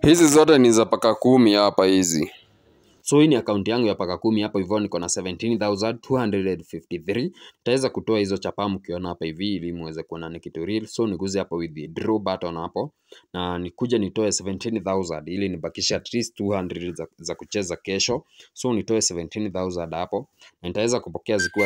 Hizi zote ni za paka kumi hapa hizi. So hii ni akaunti yangu ya paka kumi hapo hivyo niko na 17,253. Nitaweza kutoa hizo chapa mkiona hapa hivi ili muweze kuona ni kitu real. So niguze hapo withdraw button hapo na nikuje nitoe 17,000 ili nibakishe at least 200 za, za kucheza kesho. So nitoe 17,000 hapo na nitaweza kupokea zikiwa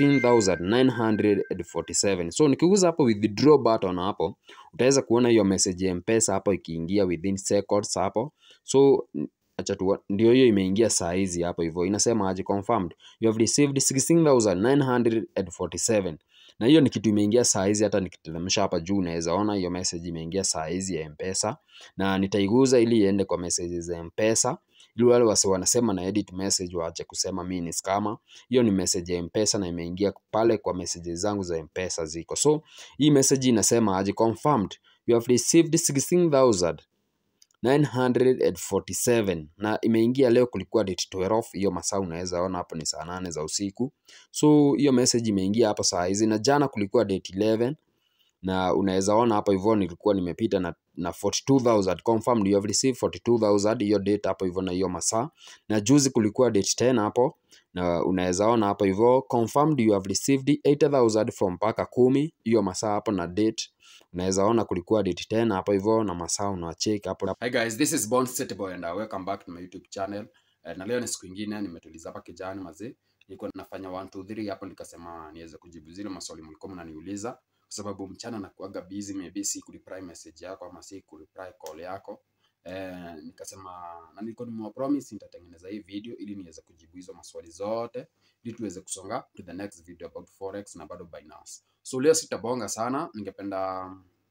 16,947. So nikiguza hapo withdraw button hapo utaweza kuona hiyo message ya mpesa hapo ikiingia within seconds hapo so acha tu ndio hiyo imeingia saa hizi hapo hivyo inasema aje confirmed you have received 16947 na hiyo ni kitu imeingia saa hizi hata nikiteremsha hapa juu unaweza ona hiyo message imeingia saa hizi ya mpesa na nitaiguza ili iende kwa message za mpesa ili wale wase wanasema na edit message waache kusema mimi ni scammer hiyo ni message ya mpesa na imeingia pale kwa messages zangu za mpesa ziko so hii message inasema aje confirmed you have received 16000 947 na imeingia leo kulikuwa date 12 hiyo masaa unaweza ona hapo ni saa nane za usiku so hiyo message imeingia hapo saa hizi na jana kulikuwa date 11 na unaweza ona hapo hivyo nilikuwa nimepita na, na 42000 confirmed you have received 42000 hiyo date hapo hivyo na hiyo masaa na juzi kulikuwa date 10 hapo na unaweza ona hapo hivyo confirmed you have received 8000 from paka kumi hiyo masaa hapo na date unaweza ona kulikuwa date 10 hapo hivyo na masaa unacheki hapo Hi guys, this is Bond City Boy and uh, welcome back to my YouTube channel. Uh, na leo ni siku ingine nimetuliza hapa kijani mazee. Nilikuwa nafanya 1 2 3 hapo nikasema niweze kujibu zile maswali mlikuwa mnaniuliza kwa sababu mchana nakuaga busy maybe si kureply message yako ama si kureply call yako. Eh, nikasema na nilikuwa nimewapromise nitatengeneza hii video ili niweze kujibu hizo maswali zote ili tuweze kusonga to the next video about forex na bado Binance. So leo sitabonga sana, ningependa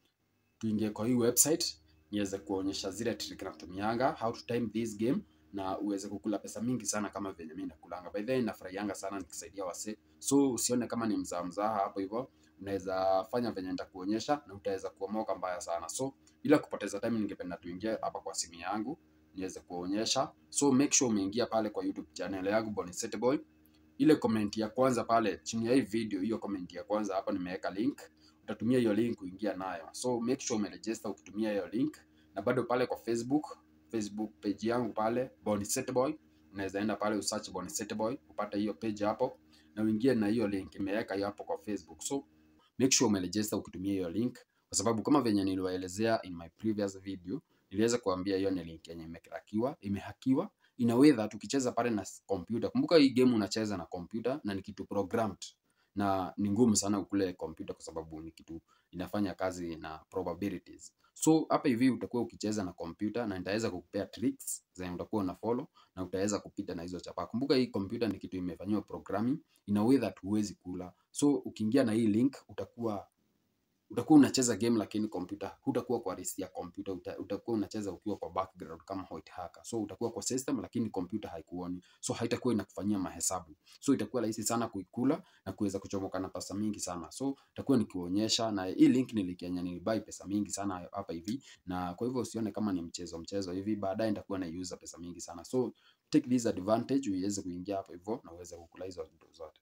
tuingie kwa hii website niweze kuonyesha zile trick natumianga how to time this game na uweze kukula pesa mingi sana kama venye mimi nakulanga. By the way, nafurahianga sana nikisaidia wase, so usione kama ni mzaha mzaha hapo hivyo, unaweza fanya venye nitakuonyesha na utaweza kuomoka mbaya sana. So bila kupoteza time, ningependa tuingie hapa kwa simu yangu niweze kuonyesha. So make sure umeingia pale kwa YouTube channel yangu Bonisete Boy. Ile comment ya kwanza pale chini ya hii video, hiyo comment ya kwanza hapa nimeweka link utatumia hiyo link kuingia nayo. So make sure umeregister ukitumia hiyo link, na bado pale kwa Facebook, Facebook page yangu pale Bonisete Boy, unaweza enda pale usearch Bonisete Boy upate hiyo page hapo, na uingie na hiyo link imeweka hiyo hapo kwa Facebook. So make sure umeregister ukitumia hiyo link, kwa sababu kama venye niliwaelezea in my previous video, niliweza kuambia hiyo ni link yenye imehakiwa, imehakiwa in a way that ukicheza pale na kompyuta, kumbuka hii game unacheza na kompyuta na ni kitu programmed na ni ngumu sana ukule kompyuta kwa sababu ni kitu inafanya kazi na probabilities. So hapa hivi utakuwa ukicheza na kompyuta na nitaweza kukupea tricks zenye utakuwa una follow na utaweza kupita na hizo chapa. Kumbuka hii kompyuta ni kitu imefanyiwa programming in a way that huwezi kula. So ukiingia na hii link utakuwa utakuwa unacheza game lakini kompyuta hutakuwa kwa risk ya kompyuta uta, utakuwa unacheza ukiwa kwa background kama white hacker so utakuwa kwa system lakini kompyuta haikuoni so haitakuwa inakufanyia mahesabu so itakuwa rahisi sana kuikula na kuweza kuchomoka na pesa mingi sana so itakuwa nikionyesha na hii link nilikenya nilibai pesa mingi sana hapa hivi na kwa hivyo usione kama ni mchezo mchezo hivi baadaye nitakuwa naiuza pesa mingi sana so take this advantage uweze kuingia hapo hivyo na uweze kukula hizo vitu zote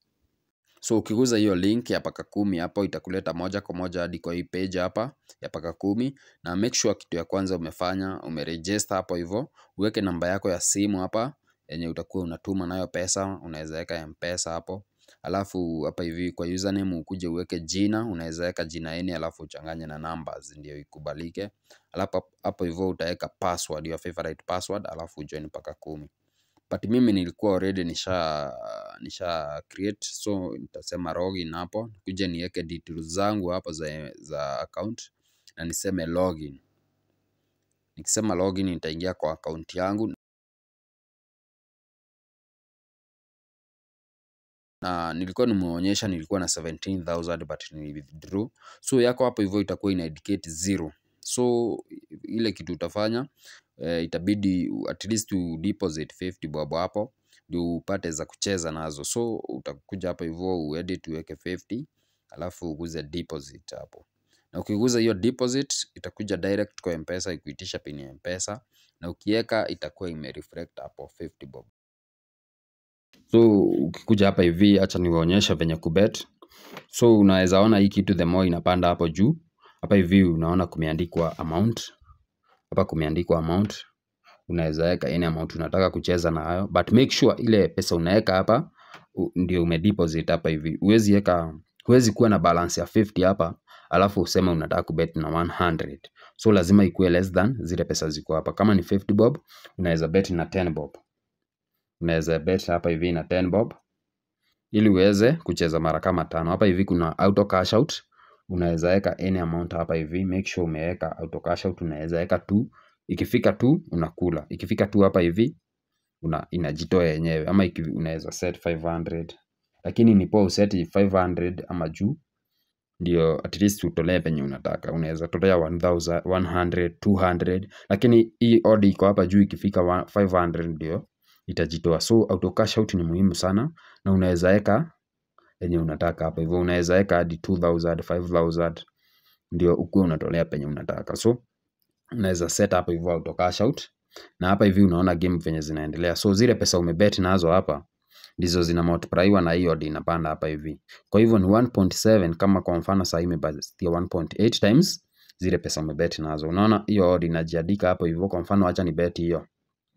So ukiguza hiyo link ya paka kumi hapo itakuleta moja kwa moja hadi kwa hii page hapa ya paka kumi, na make sure kitu ya kwanza umefanya umeregister hapo hivyo, uweke namba yako ya simu hapa yenye utakuwa unatuma nayo pesa, unaweza weka mpesa hapo, alafu hapa hivi kwa username ukuje uweke jina, unaweza weka jina yeni, alafu uchanganye na numbers ndio ikubalike, alafu hapo hivyo utaweka password, your favorite password, alafu join paka kumi but mimi nilikuwa already nisha nisha create so nitasema login hapo kuja niweke details zangu hapo za, za account na niseme login nikisema login nitaingia kwa account yangu na nilikuwa nimeonyesha nilikuwa na 17000 but ni withdraw so yako hapo hivyo itakuwa ina indicate zero so ile kitu utafanya eh, itabidi at least u deposit 50 bob hapo ndio upate za kucheza nazo so utakuja hapo hivyo uedit uweke 50 alafu uguze deposit hapo na ukiguza hiyo deposit itakuja direct kwa mpesa ikuitisha pin ya mpesa na ukiweka itakuwa imereflect hapo 50 bob so ukikuja hapa hivi acha niwaonyeshe venye kubet so unaweza ona hii kitu the more inapanda hapo juu hapa hivi unaona kumeandikwa amount hapa kumeandikwa amount unaweza weka any amount unataka kucheza nayo but make sure ile pesa unaweka hapa u- ndio umedeposit hapa hivi huwezi weka huwezi kuwa na balance ya 50 hapa alafu useme unataka kubet na 100 so lazima ikuwe less than zile pesa ziko hapa kama ni 50 bob unaweza bet na 10 bob unaweza bet hapa hivi na 10 bob ili uweze kucheza mara kama tano hapa hivi kuna auto cash out unaweza weka any amount hapa hivi make sure umeweka auto cash out unaweza weka tu ikifika tu unakula ikifika tu hapa hivi una, inajitoa yenyewe ama iki, unaweza set 500 lakini ni poa useti 500 ama juu ndio at least utolee penye unataka unaweza tolea 1000 100 200 lakini hii odd iko hapa juu ikifika wa- 500 ndio itajitoa so auto cash out ni muhimu sana na unaweza weka yenye unataka hapa hivyo unaweza weka hadi 2000 5000 ndio ukuwe unatolea penye unataka so unaweza set hapa hivyo auto cash out na hapa hivi unaona game venye zinaendelea so zile pesa umebet nazo hapa ndizo zina multiplyiwa na hiyo odd inapanda hapa hivi kwa hivyo ni 1.7 kama kwa mfano saa hii imebastia 1.8 times zile pesa umebet nazo unaona hiyo odd inajiandika hapo hivyo kwa mfano acha ni bet hiyo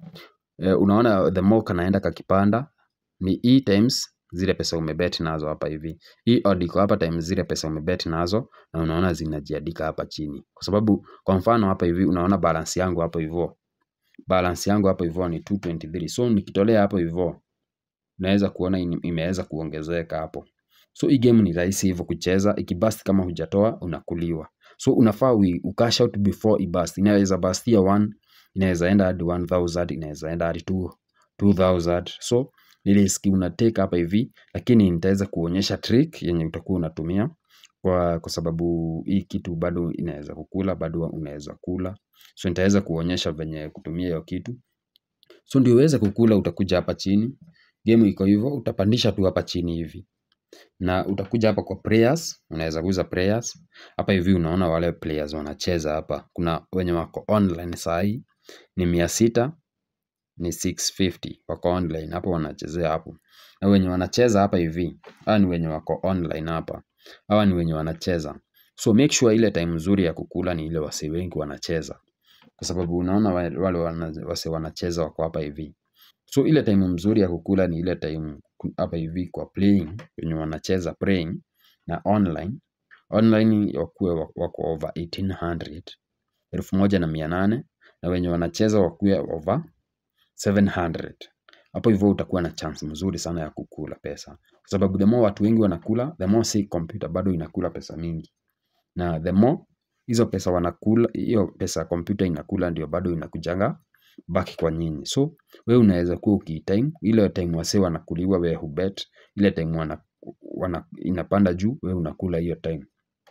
e, unaona the more kanaenda kakipanda ni e times zile pesa umebet nazo hapa hivi hii odd iko hapa times zile pesa umebet nazo na unaona zinajiandika hapa chini kwa sababu kwa mfano hapa hivi unaona balance yangu hapo hivyo balance yangu hapo hivyo ni 223 so nikitolea hapo hivyo naweza kuona ini- imeweza kuongezeka hapo so hii game ni rahisi hivyo kucheza ikibust kama hujatoa unakuliwa so unafaa ui- ucash out before ibust inaweza bustia 1 inaweza enda hadi 1000 inaweza enda hadi 2 2000 so ni risk una take hapa hivi lakini nitaweza kuonyesha trick yenye utakuwa unatumia kwa, kwa sababu hii kitu bado inaweza kukula bado unaweza kula so nitaweza kuonyesha venye kutumia hiyo kitu so ndio uweze kukula utakuja hapa chini game iko hivyo utapandisha tu hapa chini hivi na utakuja hapa kwa players unaweza kuuza players hapa hivi unaona wale players wanacheza hapa kuna wenye wako online sahii ni mia sita ni 650 wako online hapo wanachezea hapo na wenye wanacheza hapa hivi hawa ni wenye wako online hapa hawa ni wenye wanacheza so make sure ile time nzuri ya kukula ni ile wase wengi wanacheza kwa sababu unaona wa- wale wana- wase wanacheza wako hapa hivi so ile time mzuri ya kukula ni ile time ku- hapa hivi kwa playing wenye wanacheza playing na online online wakuwe wa- wako over 1800 elfu moja na mia nane na wenye wanacheza wakuwe over 700 hapo hivyo utakuwa na chance mzuri sana ya kukula pesa kwa sababu the more watu wengi wanakula the more si computer bado inakula pesa mingi na the more hizo pesa wanakula hiyo pesa kompyuta inakula ndio bado inakujanga baki kwa nyinyi so we unaweza kuwa ukitime ile time wase wanakuliwa we hubet ile time wana, wana, inapanda juu we unakula hiyo time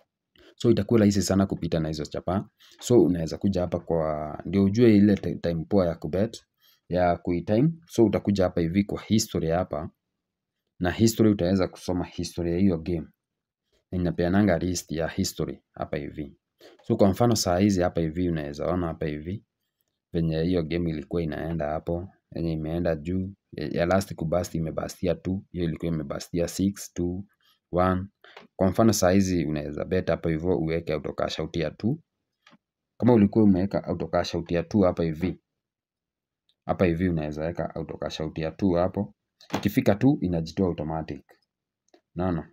so itakuwa rahisi sana kupita na hizo chapa so unaweza kuja hapa kwa ndio ujue ile ti- time poa ya kubet ya kuitime so utakuja hapa hivi kwa history hapa na history utaweza kusoma history ya hiyo game na inapeananga list ya history hapa hivi so kwa mfano saa hizi hapa hivi unaweza ona hapa hivi venye hiyo game ilikuwa inaenda hapo yenye imeenda juu ya ya last kubast imebastia 2 hiyo ilikuwa imebastia 6 2 1 kwa mfano saa hizi unaweza bet hapo hivyo uweke auto cash out ya 2 kama ulikuwa umeweka auto cash out ya 2 hapa hivi hapa hivi unaweza weka auto cash out ya 2 hapo ikifika tu inajitoa automatic naona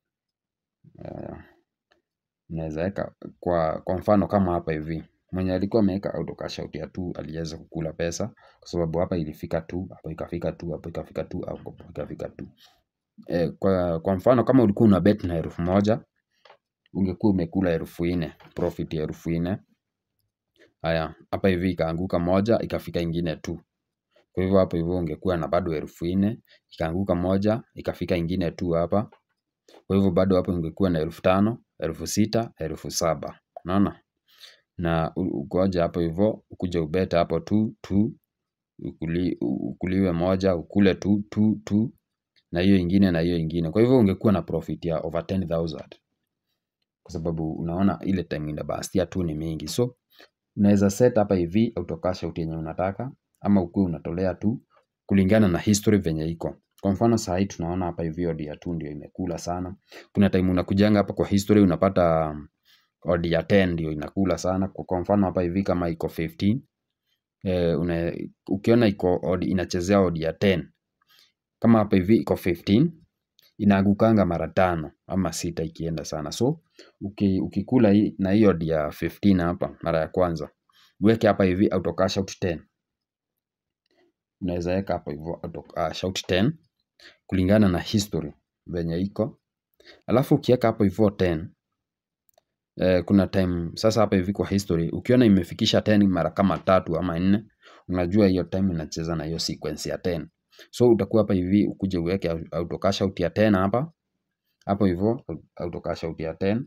uh, unaweza weka kwa kwa mfano kama hapa hivi mwenye alikuwa ameweka auto cash out ya 2 aliweza kukula pesa kwa sababu hapa ilifika tu hapo ikafika tu hapo ikafika tu hapo ikafika tu e, kwa, kwa mfano kama ulikuwa una bet na elfu moja ungekuwa umekula elfu nne profit ya elfu nne haya hapa hivi ikaanguka moja ikafika ingine tu kwa hivyo hapo hivyo ungekuwa na bado elfu nne ikaanguka moja ikafika ingine tu hapa kwa hivyo bado hapo ungekuwa na elfu tano elfu sita elfu saba unaona na u- ugoja hapo hivyo ukuja ubeta hapo tu tu ukuli, ukuliwe moja ukule tu tu tu na hiyo ingine na hiyo ingine kwa hivyo ungekuwa na profit ya over 10000 kwa sababu unaona ile time inabastia tu ni mingi so unaweza set hapa hivi auto cash out yenye unataka ama ukuwe unatolea tu kulingana na history venye iko kwa mfano saa hii tunaona hapa hivi odd ya tu ndio imekula sana kuna time unakujanga hapa kwa history unapata odd ya 10 ndio inakula sana kwa kwa mfano hapa hivi kama iko 15 eh, una, ukiona iko odd inachezea odd ya 10 kama hapa hivi iko 15 inaagukanga mara tano ama sita ikienda sana so uki, ukikula hii, na hiyo odd ya 15 hapa mara ya kwanza uweke hapa hivi auto cash out 10 unaweza weka hapo hivyo auto cash out 10 kulingana na history venye iko alafu ukiweka hapo hivyo 10 eh, kuna time sasa hapa hivi kwa history ukiona imefikisha 10 mara kama tatu ama nne unajua hiyo time inacheza na hiyo sequence ya 10 so utakuwa hapa hivi ukuje uweke au- auto cash out ya 10 hapa hapo hivyo auto cash out ya 10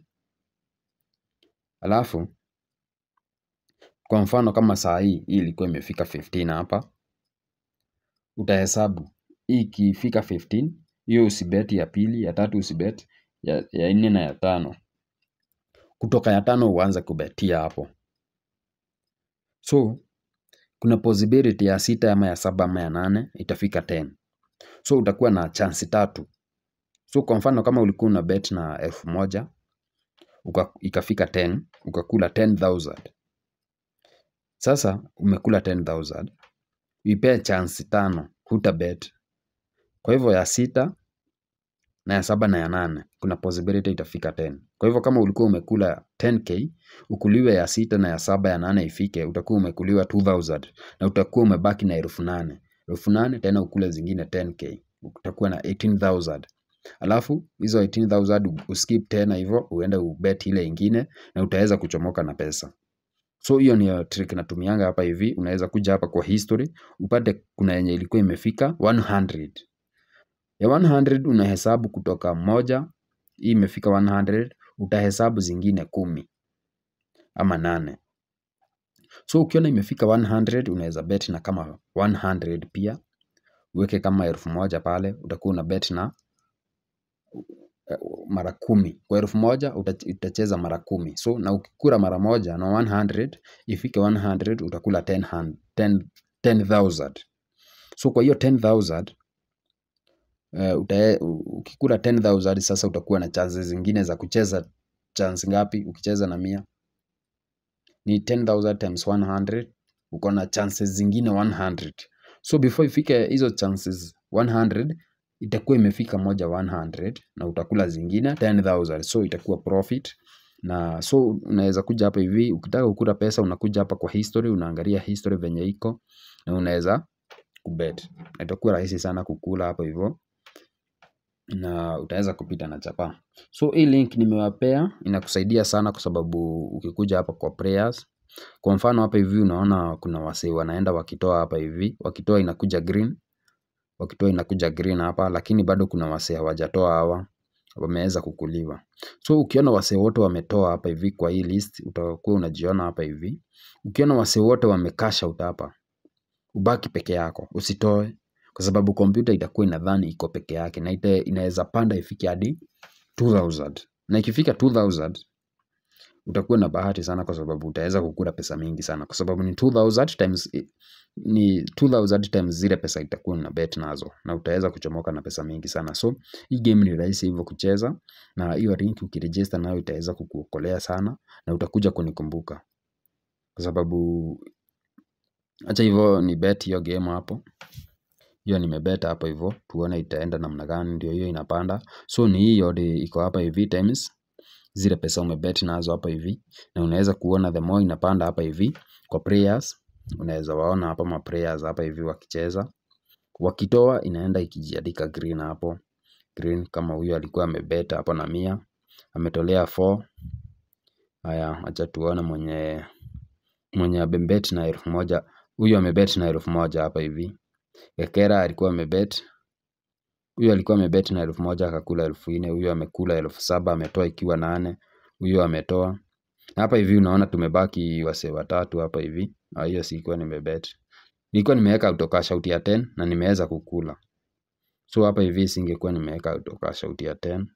alafu kwa mfano kama saa hii hii ilikuwa imefika 15 hapa utahesabu hii ikifika 15 hiyo usibeti ya pili ya tatu usibeti ya, ya nne na ya tano kutoka ya tano uanze kubetia hapo so kuna possibility ya sita ama ya saba ama ya nane itafika 10 so utakuwa na chansi tatu so kwa mfano kama ulikuwa una bet na elfu moja uka, ikafika 10 ukakula 10000 sasa umekula 10000 uipee chansi tano huta bet kwa hivyo ya sita na ya saba na ya nane kuna possibility itafika 10 kwa hivyo kama ulikuwa umekula 10k ukuliwe ya sita na ya saba ya nane ifike utakuwa umekuliwa 2000 na utakuwa umebaki na elfu nane elfu nane tena ukule zingine 10k utakuwa na 18000 alafu hizo 18000 uskip tena hivyo uende ubet ile ingine na utaweza kuchomoka na pesa so hiyo ni trick natumianga hapa hivi unaweza kuja hapa kwa history upate kuna yenye ilikuwa imefika 100 ya 100 unahesabu kutoka moja hii imefika 100 utahesabu zingine kumi ama nane so ukiona imefika 100 unaweza bet na kama 100 pia uweke kama elfu moja pale utakuwa una bet na eh, mara kumi kwa elfu moja uta- utacheza mara kumi so na ukikula mara moja na 100 ifike 100 utakula 10 hand- 10 10000 so kwa hiyo 10000 uh, utae, u- ukikula 10000 sasa utakuwa na chances zingine za kucheza chance ngapi ukicheza na mia ni 10000 times 100 uko na chances zingine 100 so before ifike hizo chances 100 itakuwa imefika moja 100 na utakula zingine 10000 so itakuwa profit na so unaweza kuja hapa hivi ukitaka kukula pesa unakuja hapa kwa history unaangalia history venye iko na unaweza kubet Na itakuwa rahisi sana kukula hapo hivyo na utaweza kupita na chapa so hii link nimewapea inakusaidia sana kwa sababu ukikuja hapa kwa prayers kwa mfano hapa hivi unaona kuna wasee wanaenda wakitoa hapa hivi wakitoa inakuja green wakitoa inakuja green hapa lakini bado kuna wasee hawajatoa hawa wameweza kukuliwa so ukiona wasee wote wametoa hapa hivi kwa hii list utakuwa unajiona hapa hivi ukiona wasee wote wamecash out hapa ubaki peke yako usitoe kwa sababu kompyuta itakuwa inadhani iko peke yake na ita- inaweza panda ifike hadi 2000 na ikifika 2000 utakuwa na bahati sana kwa sababu utaweza kukula pesa mingi sana kwa sababu ni 2000 times ni 2000 times zile pesa itakuwa na bet nazo na utaweza kuchomoka na pesa mingi sana so hii game ni rahisi hivyo kucheza na hiyo link ukiregister nayo itaweza kukuokolea sana na utakuja kunikumbuka kwa sababu acha hivyo ni bet hiyo game hapo hiyo nimebet hapo hivyo tuone itaenda namna gani ndio hiyo inapanda so ni hii yote iko hapa hivi times zile pesa umebet nazo hapa hivi na unaweza kuona the more inapanda hapa hivi kwa prayers unaweza waona hapa ma prayers hapa hivi wakicheza wakitoa inaenda ikijiandika green hapo green kama huyo alikuwa amebet hapo na mia ametolea 4 haya acha tuone mwenye mwenye amebet na elfu moja huyu amebet na elfu moja hapa hivi Gekera alikuwa amebet huyu alikuwa amebet na elfu moja akakula elfu nne huyu amekula elfu saba ametoa ikiwa nane huyu ametoa na hapa hivi unaona tumebaki wasee watatu hapa hivi Ah, hiyo sikuwa nimebet nilikuwa nimeweka autocash out ya 10 na nimeweza kukula so hapa hivi singekuwa nimeweka autocash out ya 10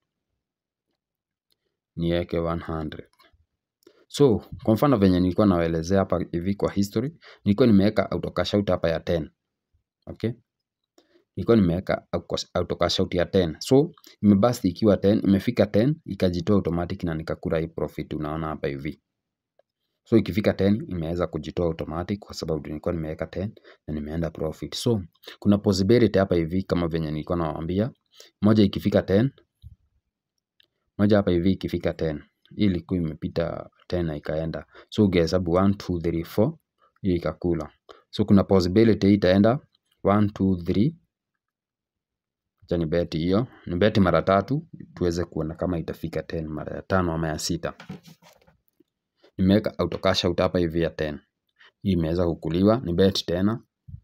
niweke 100 so kwa mfano venye nilikuwa nawaelezea hapa hivi kwa history nilikuwa nimeweka autocash out hapa ya 10 okay nilikuwa nimeweka auto cash out ya 10 so imebust ikiwa 10 imefika 10 ikajitoa automatic na nikakula hii profit unaona hapa hivi so ikifika 10 imeweza kujitoa automatic kwa sababu nilikuwa nimeweka 10 na nimeenda profit so kuna possibility hapa hivi kama venye nilikuwa nawaambia moja ikifika 10 moja hapa hivi ikifika 10 hii ilikuwa imepita 10 na ikaenda so ukihesabu 1 2 3 4 hii ikakula so kuna possibility hii itaenda 1 2 3 acha ni beti hiyo ni beti mara tatu tuweze kuona kama itafika 10 mara ya tano ama ya sita nimeweka auto cash out hapa hivi ya 10 hii imeweza kukuliwa ni bet tena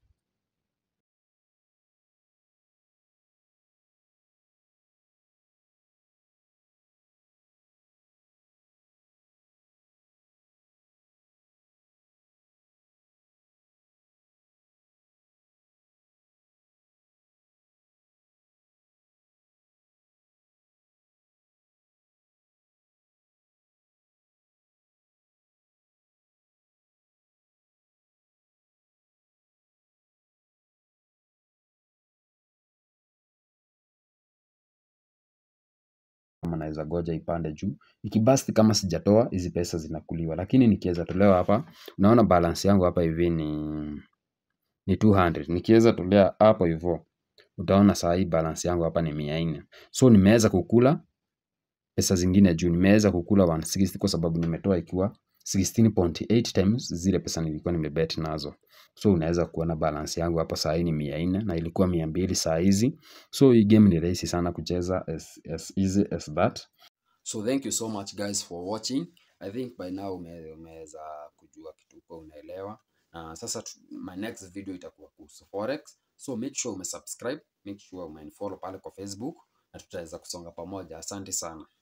kama naweza goja ipande juu ikibasti kama sijatoa hizi pesa zinakuliwa lakini nikiweza tolewa hapa unaona balance yangu hapa hivi ni ni 200 nikiweza tolea hapo hivyo utaona saa hii balance yangu hapa ni mia nne so nimeweza kukula pesa zingine juu nimeweza kukula 160 kwa sababu nimetoa ikiwa 16.8 times zile pesa nilikuwa nimebet nazo so unaweza kuona balance yangu hapa saa hii ni mia nne na ilikuwa mia mbili saa hizi so hii game ni rahisi sana kucheza as, as easy as that so thank you so much guys for watching i think by now ume- umeweza kujua kitu kwa unaelewa na sasa tu- my next video itakuwa kuhusu forex so make sure umesubscribe make sure umefollow pale kwa facebook na tutaweza kusonga pamoja asante sana